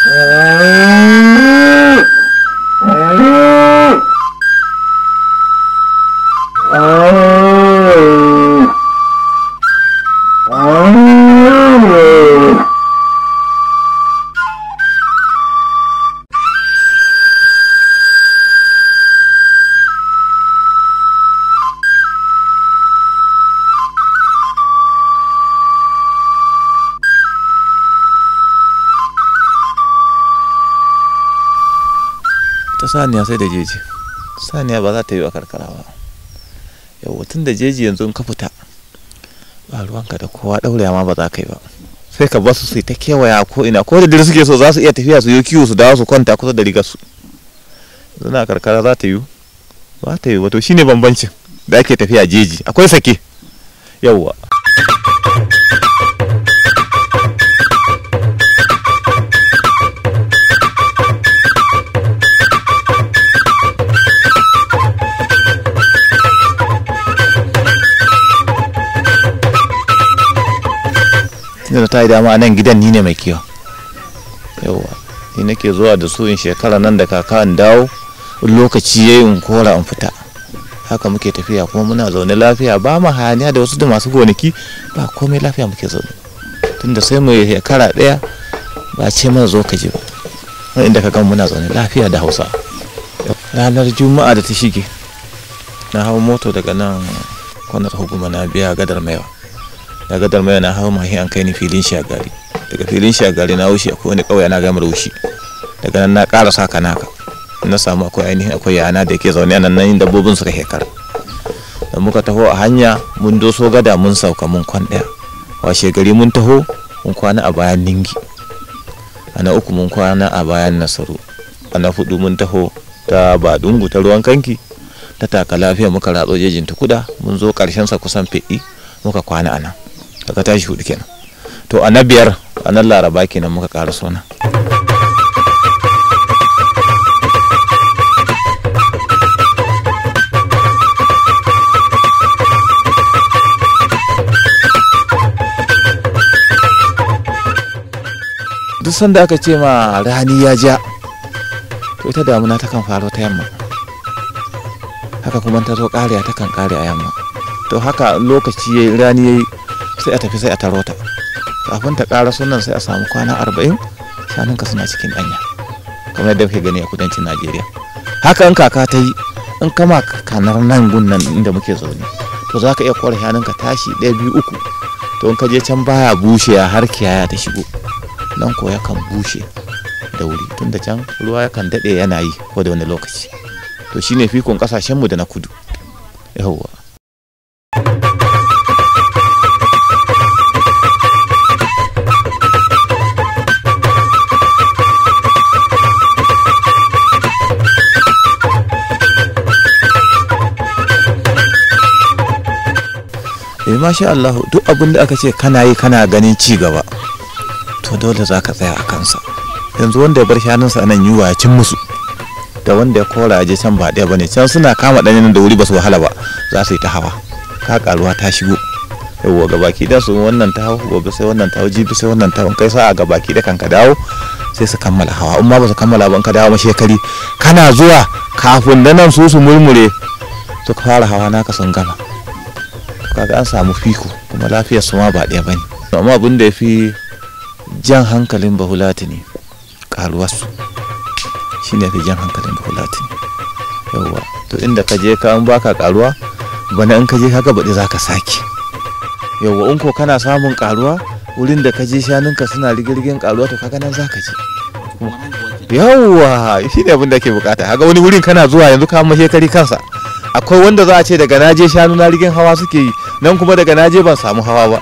ta saniya sai da jeji saniya ba za ta yi wa karkara ba yau tun da jeji yanzu in ka fita ba ruwanka da kowa ɗaure ma ba za ka yi ba sai ka basu su ta kewaya ko ina ko da dare suke so za su iya tafiya su yi kiwo su dawo su kwanta kusa da rigar su zuna karkara za ta yi ba ta yi wato shine bambancin da ake tafiya jeji akwai sake yauwa tunda ta yi dama a nan gidan ni ne mai kiwo yauwa ni nake zuwa da su in shekara nan da kaka in dawo in lokaci yayi in kora in fita haka muke tafiya kuma muna zaune lafiya ba mu hayaniya da wasu da masu gonaki ba komai lafiya muke zaune tunda sai mu shekara ɗaya ba ce mana zo ka ji ba inda ka gan muna zaune lafiya da hausa ranar juma'a da ta shige na hau moto daga nan kwanar hukuma na biya gadar maiwa da gadar maiwa na hau mahi an kai ni filin shagari daga filin shagari na wuce akwai wani ƙauye na gamar wushi daga nan na ƙara saka naka na samu akwai ainihin akwai yana da ke zaune nan nan dabbobin suka shekara da muka taho a hanya mun doso gada mun sauka mun kwan ɗaya washe gari mun taho mun kwana a bayan ningi a na uku mun kwana a bayan nasaru a na hudu mun taho ta badungu ta ruwan kanki ta taka lafiya muka ratso jejin tukuda mun zo karshen sa kusan fe'i muka kwana a nan daga tashi hudu kenan to a na biyar a nan laraba kenan muka ƙara sona duk sanda aka ce ma rani ya ja to ita damuna ta kan faro ta yamma haka kuma ta zo kariya ta kan kare a yamma to haka lokaci yayi rani yayi sai a tafi sai a taro ta kafin ta ƙara sunan sai a samu kwana arba'in shanunka suna cikin ɗanya kamar yadda kuke gani a kudancin najeriya haka in kaka ta yi in kama kanar nan gun nan inda muke zaune to za ka iya kware shanunka tashi ɗaya biyu uku to in ka je can baya bushe har kiyaya ta shigo nan ko yakan bushe da wuri tunda can ruwa yakan daɗe yana yi ko da wani lokaci to shine fikon ƙasashenmu da na kudu yawwa eh masha Allah duk abin da aka ce kana yi kana ganin ci gaba to dole za ka tsaya a kansa yanzu wanda ya bar shanunsa nan yiwa ya cin musu da wanda ya kora je can ba ɗaya bane can suna kama ɗanyen da wuri ba su wahala ba za su yi ta hawa ka karuwa ta shigo yawwa ga baki da su wannan ta hau gobe sai wannan ta hau jibi sai wannan ta hau kai sa'a ga baki da kan ka dawo sai su kammala hawa in ma ba su kammala ba in ka dawo ma shekari kana zuwa kafin da nan su su murmure su fara hawa naka sun gama kaga an samu fiko kuma lafiyar su ma ba ɗaya bane amma abin da ya fi jan hankalin bahulatini karuwarsu shi ne fi jan hankalin bahulatini yauwa to inda ka je ka an baka karuwa bana in ka je kaga baɗi za ka sake yauwa in ko kana samun karuwa wurin da ka je shanunka suna rigirgin karuwa to kaga nan za ka je yauwa shi ne abin da ke bukata kaga wani wurin kana zuwa yanzu ka mashe kari kansa akwai wanda za a ce daga naje shanu na rigin hawa suke yi nan kuma daga naje ban samu hawa ba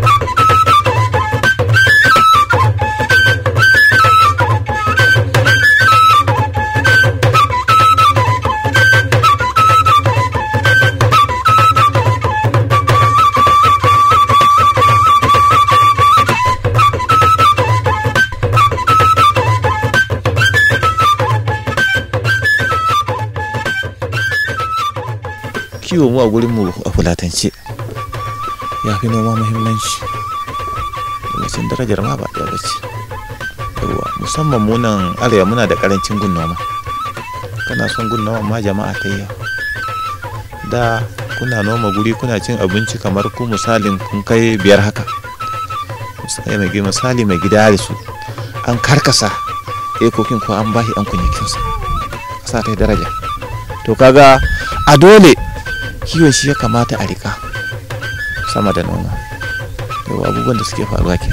kiwo mu a gurin mu a fulatance ya fi noma muhimmanci domin darajar ma ba ɗaya bace yawa musamman munan arewa muna da karancin gun noma kana son gun noma ma jama'a ta yi da kuna noma guri kuna cin abinci kamar ku misalin kun kai biyar haka misali mai gida da su an karkasa ekokin ko an bashi an kunyakinsa kasa ta daraja to kaga a dole kiwon shi ya kamata a rika sama da noma yau abubuwan da suke faruwa ke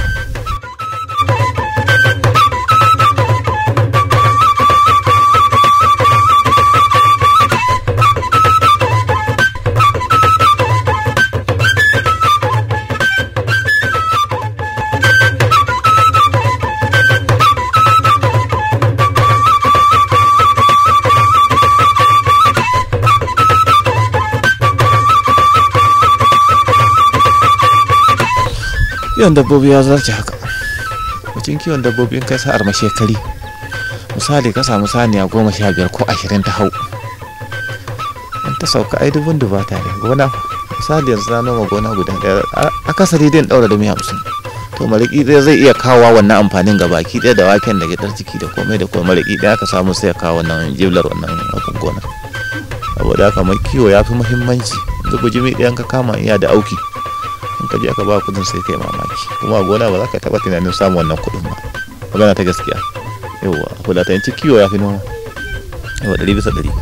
kiwon dabbobi ya zarce haka mutum kiwon dabbobi in kai sa'ar mashekari misali ka samu saniya goma sha biyar ko ashirin ta hau in ta sauka ai dubun dubata ne gona misali yanzu na noma gona guda ɗaya akasari dai ɗaura da hamsin to mariki ɗaya zai iya kawo wannan amfanin ga baki ɗaya da waken da gidan ciki da komai da komai mariki ɗaya aka samu sai ya kawo wannan jiblar wannan abin gona saboda haka mai kiwo ya fi muhimmanci yanzu bujimi ɗayan ka kama iya da auki in ka je aka ba kudin sai kai mamaki kuma a gona ba za ka taba tunanin samun wannan kudin ba magana ta gaskiya yauwa fulatanci kiwo ya fi noma yawa ɗari bisa ɗari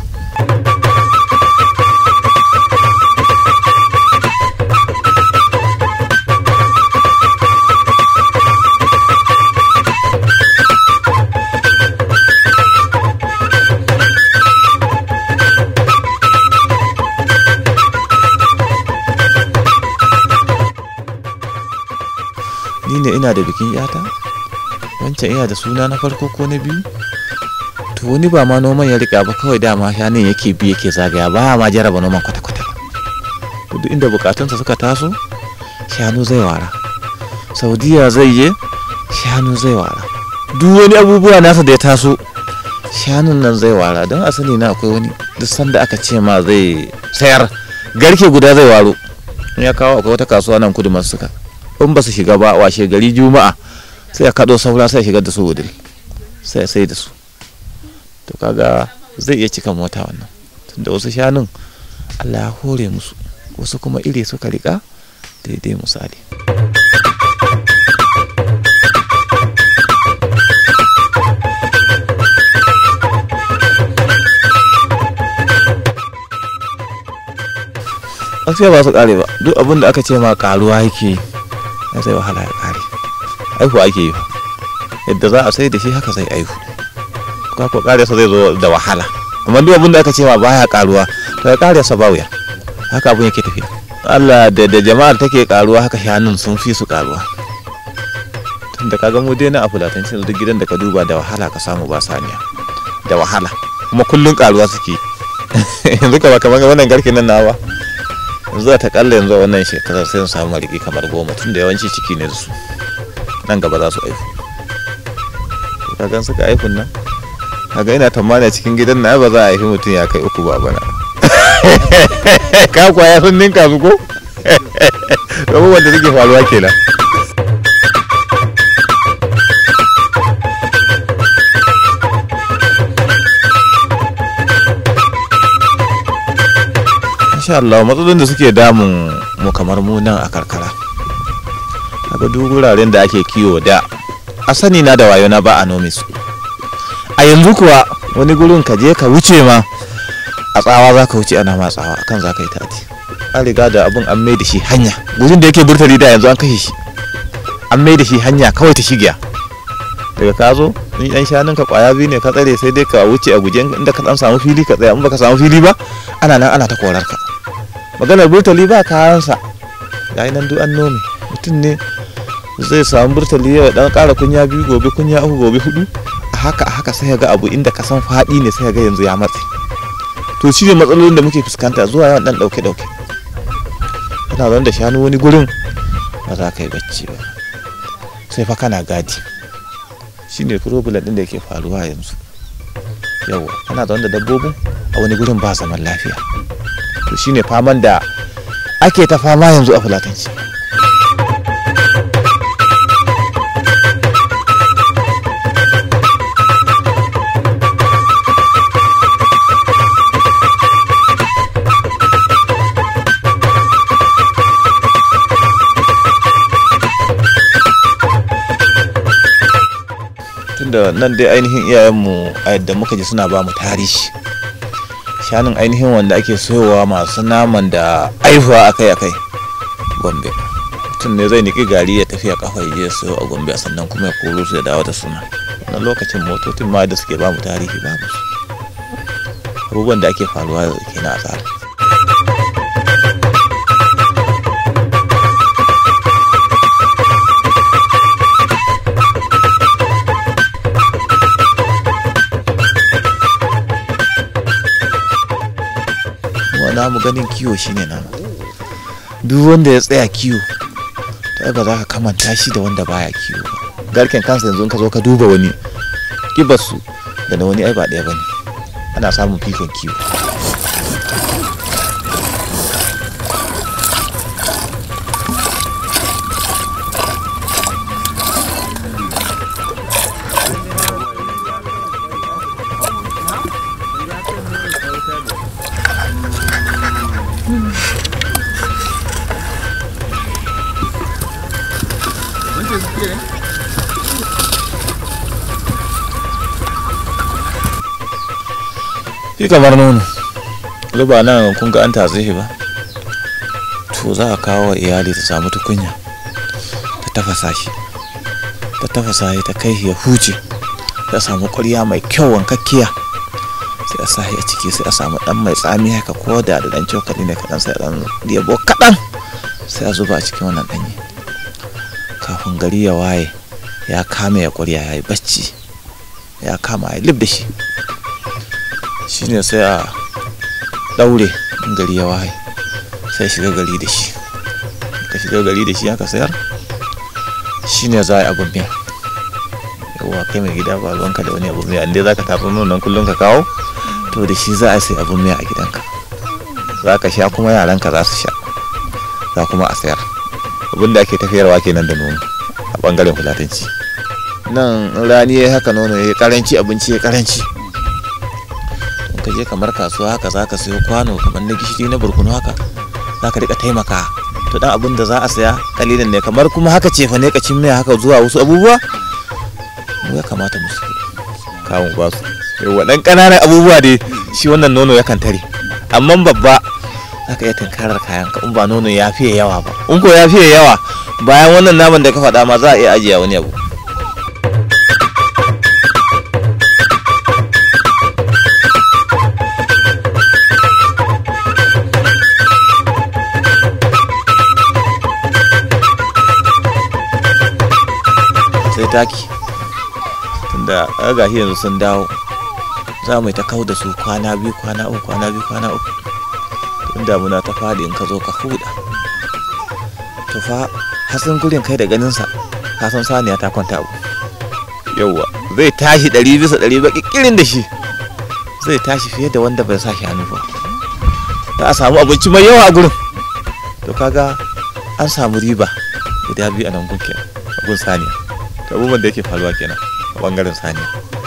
ni ne ina da bikin yata wancan ina da suna na farko ko na biyu to wani ba ma noman ya rika ba kawai dama shanin yake bi yake zagaya ba ma jaraba noman kwata-kwata to duk inda bukatunsa suka taso shanu zai wara saudiya zai je shanu zai wara duk wani abubuwa nasa da ya taso shanun nan zai wara don a sani na akwai wani duk sanda aka ce ma zai sayar garke guda zai waro in ya kawo akwai wata kasuwa nan kudu masu suka in ba su shiga ba washe gari juma'a sai ya kaɗo saura sai ya shigar da su wudil sai sai da su to kaga zai iya cika mota wannan tunda wasu shanun allah ya hore musu wasu kuma iri suka rika daidai misali gaskiya ba su kare ba duk abin da aka ce ma karuwa yake ya zai wahala ya kare aihu ake yi yadda za a sai da shi haka zai aihu ka ko kare sa zai zo da wahala amma duk abin da aka ce ma baya karuwa to ya kare sa ba wuya haka abin yake tafiya Allah da da jama'ar take karuwa haka shanun sun fi su karuwa tunda kaga mu dai na a fulatancin duk gidan da ka duba da wahala ka samu ba saniya da wahala kuma kullun karuwa suke yanzu ka ba kamar wannan garkin nan nawa yanzu ta kalla yanzu wannan shekarar sai su samu mariki kamar goma tunda yawanci ciki ne da su nan gaba za su aihu ka gan suka aihun nan kaga ina tamani cikin gidan na ba za a haifi mutum ya kai uku ba bana ka kwaya sun ninka su ko abubuwan da suke faruwa kenan insha Allah matsalolin da suke damun mu kamar mu nan a karkara kaga duk wuraren da ake kiwo da a sani na da wayo na ba a nome su a yanzu kuwa wani gurin ka je ka wuce ma a tsawa za ka wuce ana ma tsawa akan za ka yi tati an riga da abun an mai da shi hanya gurin da yake burtali da yanzu an kashe shi an mai da shi hanya kawai ta shigiya daga ka zo in yan shanun ka kwaya biyu ne ka tsare sai dai ka wuce a guje inda ka dan samu fili ka tsaya in baka samu fili ba ana nan ana ta korar ka maganar burtali ba kayansa ga nan duk an nome mutum ne zai samu burtali yau dan kara kunya biyu gobe kunya uku gobe hudu a haka a haka sai ga abu inda ka san faɗi ne sai ga yanzu ya matse to shi ne matsalolin da muke fuskanta zuwa yawan dan dauke dauke kana zan da shanu wani gurin ba za ka yi bacci ba sai fa kana gadi shi ne problem din da yake faruwa yanzu yawa kana zaune da dabbobin a wani gurin ba zaman lafiya to shine faman da ake ta fama yanzu a fulatanci tunda nan dai ainihin iyayenmu a yadda muka ji suna ba mu tarihi shanun ainihin wanda ake soyowa masu naman da aihuwa akai-akai gombe mutum ne zai niki gari ya tafi a kafa ya je sayo a gombe sannan kuma ya koro su ya dawo da suna wannan lokacin motocin ma da suke ba mu tarihi babu su abubuwan da ake faruwa kenan a tsara namu ganin kiwo shine namu duk wanda ya tsaya kiwo ta ba za ka kamanta shi da wanda baya kiwo ba garken kansa yanzu ka zo ka duba wani kibarsu da na wani ai ba ɗaya ba ne ana samun fikon kiwo shi kamar nono ruba nan kun ga an tatse shi ba to za a kawo wa iyali ta samu tukunya ta tafasa shi ta tafasa shi ta kai ya huce ta samu ƙwarya mai kyau wankakkiya sai a sa a ciki sai a samu dan mai tsami haka ko da da dan cokali ne kaɗan sai a dan yabo kaɗan sai a zuba a cikin wannan ɗanye kafin gari ya waye ya kame ya ƙwarya ya yi bacci ya kama ya lib da shi shine sai a daure in gari ya waye sai shiga gari da shi ka shiga gari da shi aka sayar shine za a yi abin miya yawa kai mai gida ba ruwanka da wani abin miya inda za ka tafi nonon kullum ka kawo to da shi za a sai abin miya a gidanka za ka sha kuma yaranka za su sha za kuma a sayar abin da ake tafiyarwa kenan da nono a bangaren fulatanci nan rani ya haka nono ya karanci abinci ya karanci ka je kamar kasuwa haka za ka sayo kwano kamar na gishiri na burkunu haka za ka rika taimaka to dan abin da za a saya kalilan ne kamar kuma haka ce fa ne kacin miya haka zuwa wasu abubuwa mu ya kamata mu su kawo ba su yawa dan ƙananan abubuwa dai shi wannan nono yakan tare amma babba za ka iya tunkarar kayan ka in ba nono ya fiye yawa ba in ko ya fiye yawa bayan wannan naman da ka faɗa ma za a iya ajiye wani abu sai taki tunda ga yanzu sun dawo za mu yi ta kau da su kwana biyu kwana uku kwana biyu kwana uku tun damuna ta faɗi in ka zo ka huda to fa hasin gurin kai da ganinsa ka san saniya ta kwanta abu yauwa zai tashi ɗari bisa ɗari ba ƙiƙirin da shi zai tashi fiye da wanda bai sa shi hannu ba za a samu abinci mai yawa a gurin to kaga an samu riba guda biyu a nan gun kenan a gun saniya abubuwan da yake faruwa kenan a bangaren saniya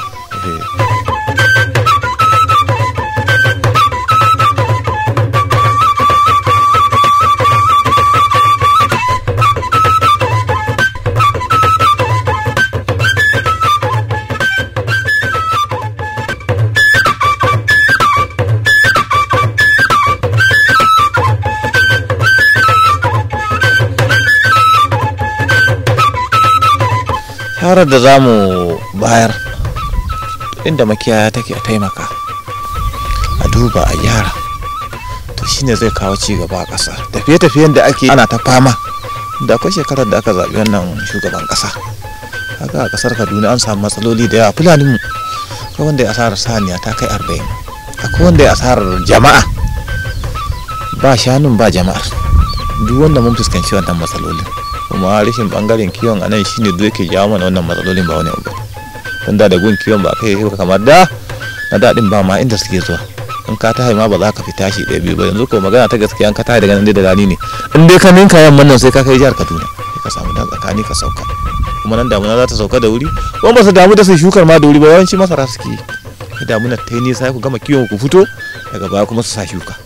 shawarar da za mu bayar inda makiyaya take a taimaka a duba a gyara to shine zai kawo ci gaba a ƙasa tafiye-tafiyen da ake ana ta fama da akwai shekarar da aka zaɓi wannan shugaban ƙasa haka a ƙasar kaduna an samu matsaloli da yawa fulani mu akwai wanda ya asarar saniya ta kai arba'in akwai wanda ya asarar jama'a ba shanun ba jama'ar duk wanda mun fuskanci wannan matsalolin kuma rashin bangaren kiwon a nan shine duk yake jawo mana wannan matsalolin ba wani abu don da gun kiwon ba kai yi kamar da na daɗin ba ma inda suke zuwa in ka tahi ma ba za ka fi tashi ɗaya biyu ba yanzu ko magana ta gaskiya in ka tahi daga nan da rani ne in dai ka ninka yamman nan sai ka kai jihar kaduna sai ka samu dan tsakani ka sauka kuma nan damuna za ta sauka da wuri kuma ba su damu da su shukar ma da wuri ba yawanci masara suke yi damuna ta yi nisa ku gama kiwon ku fito daga baya kuma su sa shuka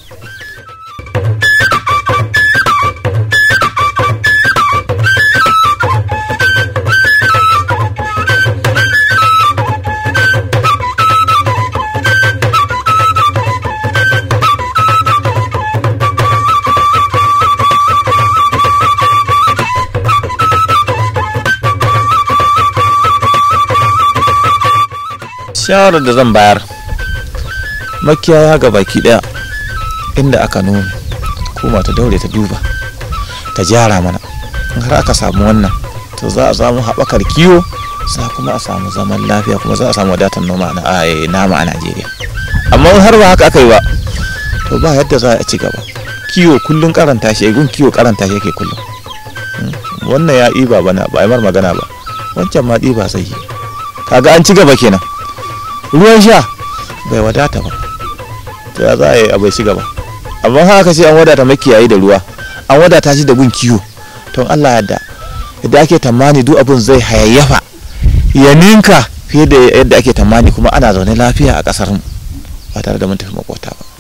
shawarar da zan bayar makiyaya ga baki daya inda aka nome kuma ta daure ta duba ta gyara mana in har aka samu wannan to za a samu haɓakar kiwo za kuma a samu zaman lafiya kuma za a samu wadatar noma na a- nama a najeriya amma in har ba haka aka yi ba to ba yadda za a ci gaba kiwo kullum karanta shi gun kiwo karanta shi yake kullum Mm. wannan ya ɗiba bana ba a yi mar magana ba wancan ma ɗiba sai yi kaga an ci gaba kenan ruwan sha bai wadata ba to ya za a yi a bai ci gaba amma haka ce an wadata makiyayi da ruwa an wadata shi da gun kiwo to Allah yadda yadda ake tamani duk abun zai hayayyafa ya ninka fiye da yadda ake tamani kuma ana zaune lafiya a kasar mu ba tare da mun tafi makota ba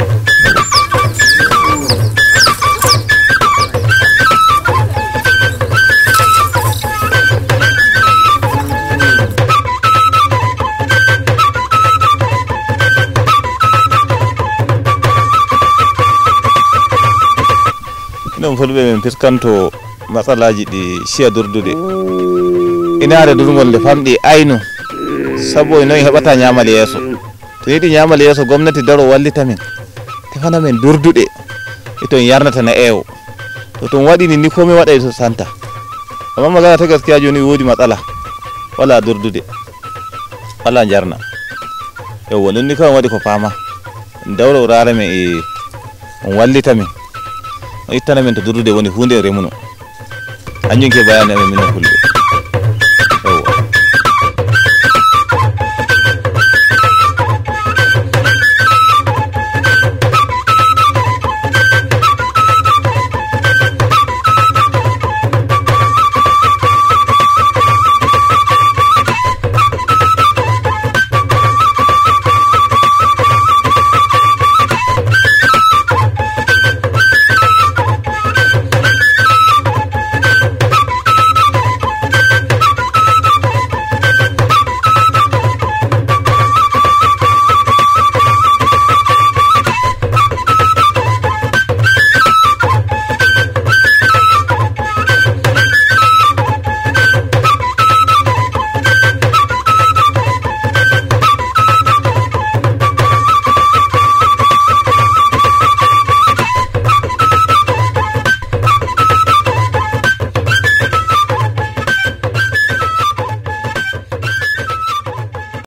ɗum fulɓe min fiskanto matsalaji ɗi siya durdude inaare durgol nde famɗi aynu sabu e noyi heɓata ñamal yeeso to yiɗi ñamal yeeso gomnati daro wallita min tefana min durduɗe e ton yarnata na eewo to ton waɗini ni komi waɗay to santa amma magana ta gaskiya joni woodi matsala wala durdude wala jarna yewwa ɗum ni kawai waɗi ko fama dawro rare min e on wallita min o ittana min to durdude woni hunde remuno hanjum ke bayani amen minen fulɓe